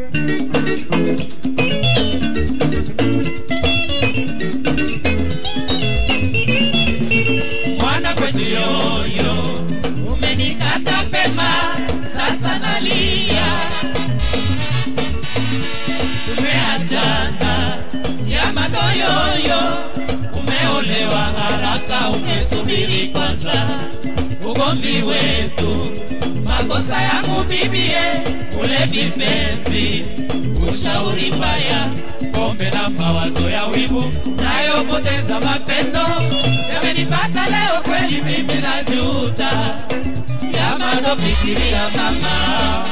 mwana kwetu yoyo umenikata pema sasa nalia tumeachana ya madoyoyo umeolewa haraka umesubiri kwanza ugomvi wetu makosa yangu bibie ule vipenzi ushauri mbaya pombe na mawazo ya wivu nayopoteza mapendo yamenipata leo kweli mimi najuta yamanofikiria mama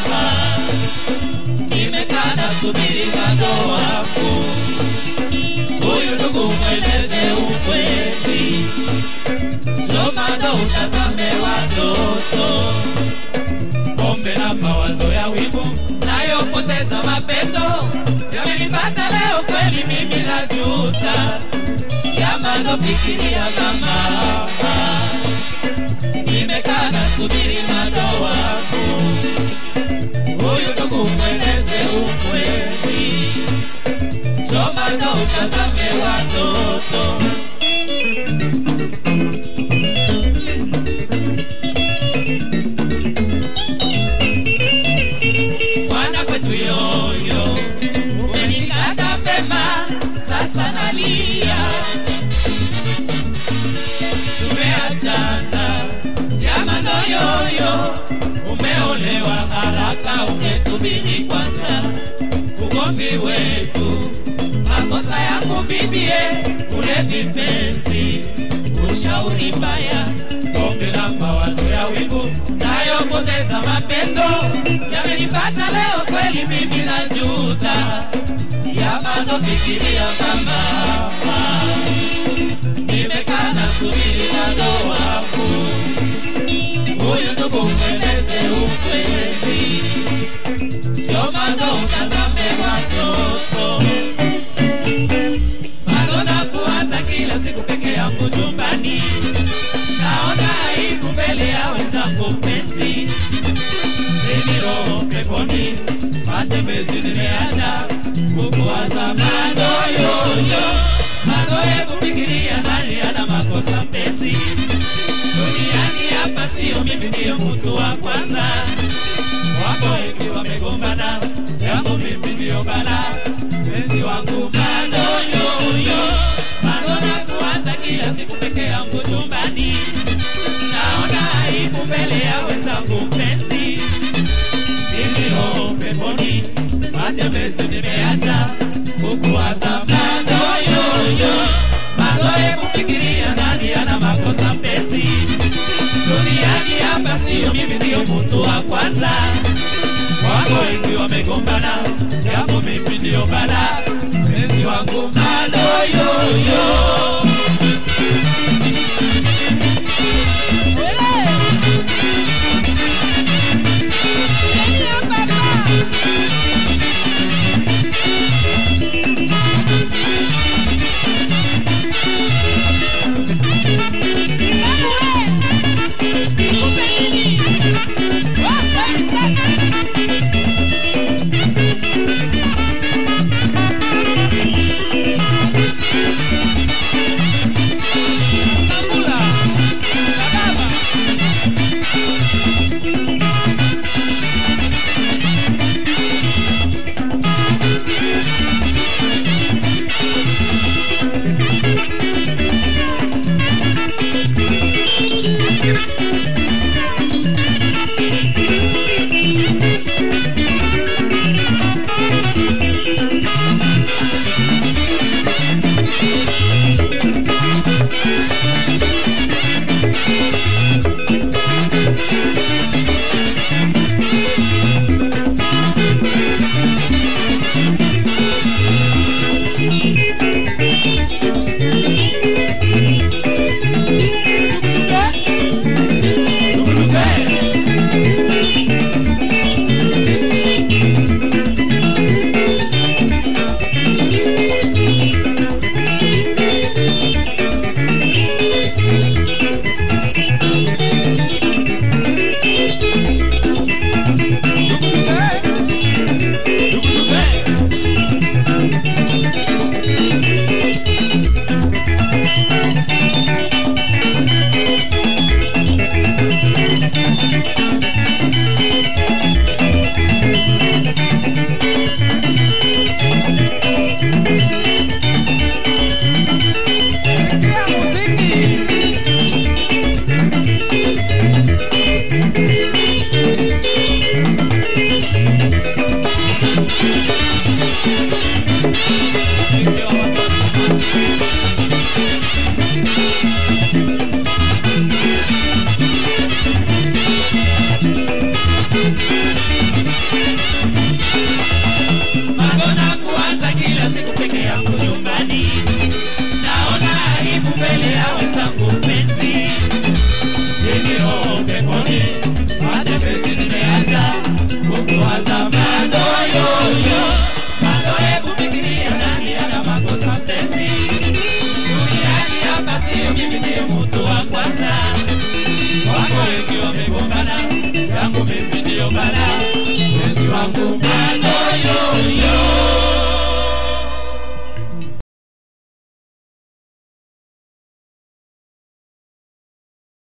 nimekaa nasubiri bado wangu huyu ndugu mweleze ukweli somado utazame watoto pombe na mawazo ya wivu nayopoteza mapendo yamenipata leo kweli mimi najuta yamanofikiria mama nimekaa nasubiri mado wangu huyu ndugu mweleze ukweli somado utazame watoto mwana kwetu yoyo umenikata pema sasa nalia tumeachana yamano yoyo umeolewa haraka umesubiri kwanza ugomvi wetu makosa yangu bibie ule vipenzi ushauri mbaya pombe na mawazo ya wivu nayopoteza mapendo yamenipata leo kweli mimi najuta yamanofikiria mama nimekaa nasubiri bado wangu huyu ndugu mweleze ukweli jomano utazame watoto bado na kuanza kila siku peke yangu chumbani naona aibu mbele ya wenzangu mpenzi mimi roho peponi matembezi nimeacha kukuwaza madoyoyo madoye kufikiria nani ana makosa mpenzi duniani hapa sio mimi ndiyo mtu wa kwanza wako wengi wamegombana yangu mimi ndiyo bala mpenzi wangu madoyoyo madona kuanza kila siku peke yangu chumbani naona aibu mbele ya wenzangu mpenzi nilio peponi matembezi nimeacha kukuwaza madoyoyo madoye kufikiria nani ana makosa mpenzi duniani hapa sio mimi ndiyo mtu wa kwanza wako wengi wamegombana japo mimi ndiyo bala mpenzi wangu madoyoyo